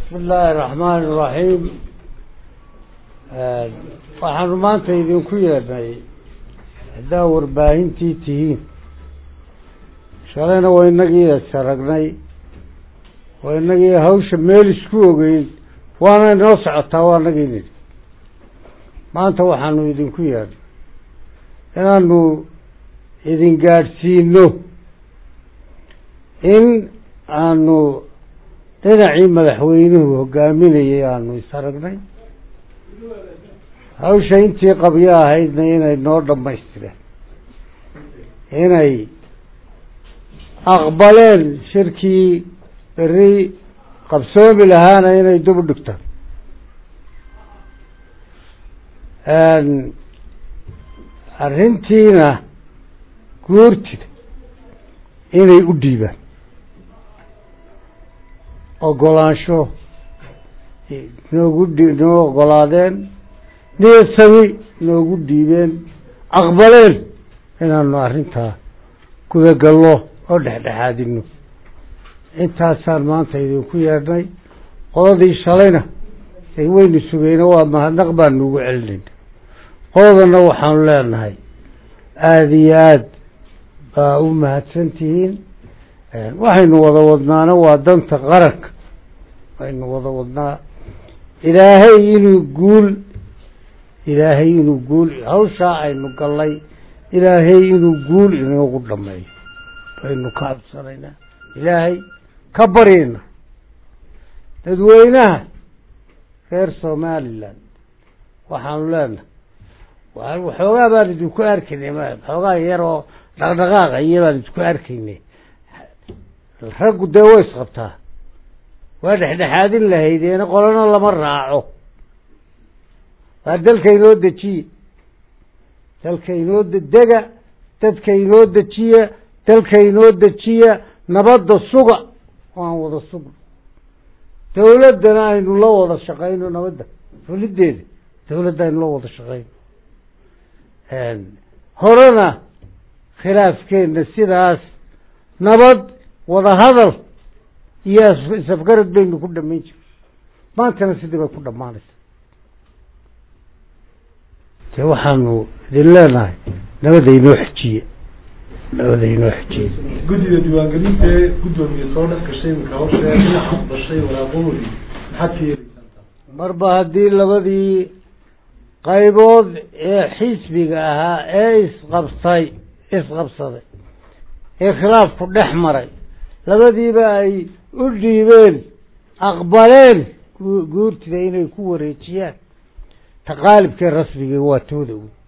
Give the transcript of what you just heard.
bismi illaahi raxmaani iraxiim waxaanu maanta idinku yeedhnay haddaa warbaahintii tihiin shalayna waa inagii saragnay waa inagii hawsha meel isku ogeyn waana inoo socotaa waa inagii nidhi maanta waxaanu idinku yeedhnay inaanu idin gaadhsiino in aanu dhinacii madaxweynuhu hogaaminayay aanu is aragnay hawsha intii qabyo ahaydna inay noo dhammaystireen inay aqbaleen shirkii beri qabsoomi lahaana inay dub dhigtaan arrintiina guurtida inay u dhiibaan ogolaansho noogu dhi noo ogolaadeen niyasami noogu dhiibeen aqbaleen inaanu arrintaa gudagallo oo dhexdhexaadino intaasaan maanta idinku yeedhnay qodadii shalayna ay weynu sugeyna waa mahadnaq baanu ugu celinayna qodadana waxaanu leenahay aada iyo aad baa u mahadsan tihiin waxaynu wada wadnaana waa danta qaranka waynu wada wadnaa ilaahay inuu guul ilaahay inuu guul hawshaa aynu gallay ilaahay inuu guul inoogu dhameeyo baynu ka cabsanaynaa ilaahay ka baryayna dadweynaha reer somalilan waxaanu leenahay waxoogaa baan idinku arkaynay waxoogaa yar oo dhaqdhaqaaqa iyo baan idinku arkaynay raggu dee way isqabtaa waa dhexdhexaadin lahaydeena qolana lama raaco waa dalka inoo dejiye dalka inoo dega dadka inoo dejiya dalka inoo dejiya nabadda suga waan wada sugno dawladdana aynu la wada shaqayno nabadda fulideeda dawladda aynu la wada shaqayno horena khilaafkeenna sidaas nabad wada hadal iyo isafgarad baynu ku dhamayn jira maantana sidii bay ku dhammaanaysa dee waxaanu idin leenahay nabada inoo xejiye nabada inoo xejiye guddiga diiwaangelinta ee guddoomiye soo dhex gashay imika hawsha dhinaca bashay waraaqahoodii maxaad ka yeelaysaa marba haddii labadii qaybood ee xisbiga ahaa ee isqabtay isqabsaday ee khilaafku dhex maray labadiiba ay u dhiibeen aqbaleen guurtida inay ku wareejiyaan taqaalibkee rasmiga waa tooda wey